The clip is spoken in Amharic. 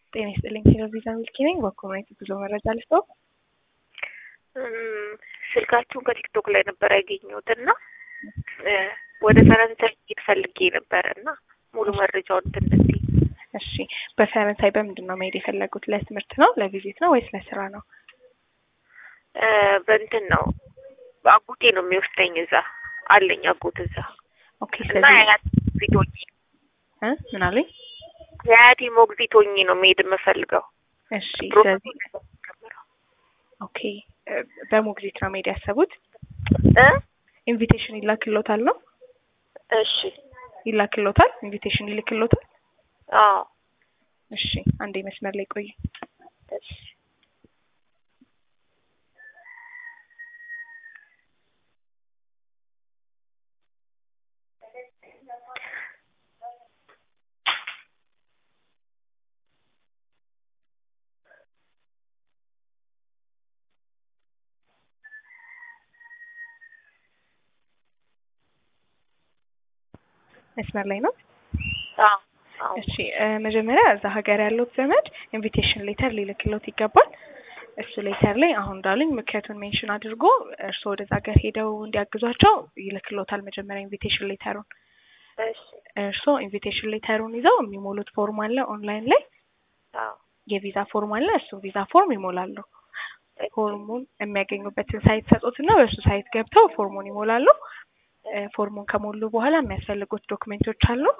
ጤና ይስጥልኝ ቴሌቪዥን ሚልኪ ነኝ። በኮሚኒቲ ጉዞ መረጃ ልስጠው። ስልካችሁን ከቲክቶክ ላይ ነበር ያገኘሁት እና ወደ ፈረንሳይ ሄድ ፈልጌ ነበረ እና ሙሉ መረጃውን ትንስ እሺ፣ በፈረንሳይ በምንድን ነው መሄድ የፈለጉት? ለትምህርት ነው፣ ለቪዚት ነው ወይስ ለስራ ነው? በእንትን ነው አጎቴ ነው የሚወስደኝ። እዛ አለኝ አጎት እዛ ኦኬ። እና ስለዚህ የአያቴ ሞግዚት ሆኜ እ ምን አሉኝ? የአያቴ ሞግዚት ሆኜ ነው መሄድ የምፈልገው። እሺ፣ ስለዚህ ኦኬ፣ በሞግዚት ነው መሄድ ያሰቡት። እ ኢንቪቴሽን ይላክሎታል ነው እሺ ይላክሎታል፣ ኢንቪቴሽን ይልክሎታል። አዎ እሺ፣ አንዴ መስመር ላይ ቆዩ። እሺ መስመር ላይ ነው። አዎ አዎ እሺ እ መጀመሪያ እዛ ሀገር ያለውት ዘመድ ኢንቪቴሽን ሌተር ሊልክሎት ይገባል። እሱ ሌተር ላይ አሁን እንዳሉኝ ምክንያቱን ሜንሽን አድርጎ እርስዎ ወደዛ ሀገር ሄደው እንዲያግዟቸው ይልክሎታል። መጀመሪያ ኢንቪቴሽን ሌተሩን እሺ እርስዎ ኢንቪቴሽን ሌተሩን ይዘው የሚሞሉት ፎርም አለ ኦንላይን ላይ አዎ የቪዛ ፎርም አለ። እሱን ቪዛ ፎርም ይሞላሉ። ፎርሙን የሚያገኙበትን ሳይት ሰጡትና በእሱ ሳይት ገብተው ፎርሙን ይሞላሉ። እ ፎርሙን ከሞሉ በኋላ የሚያስፈልጉት ዶክሜንቶች አሉ።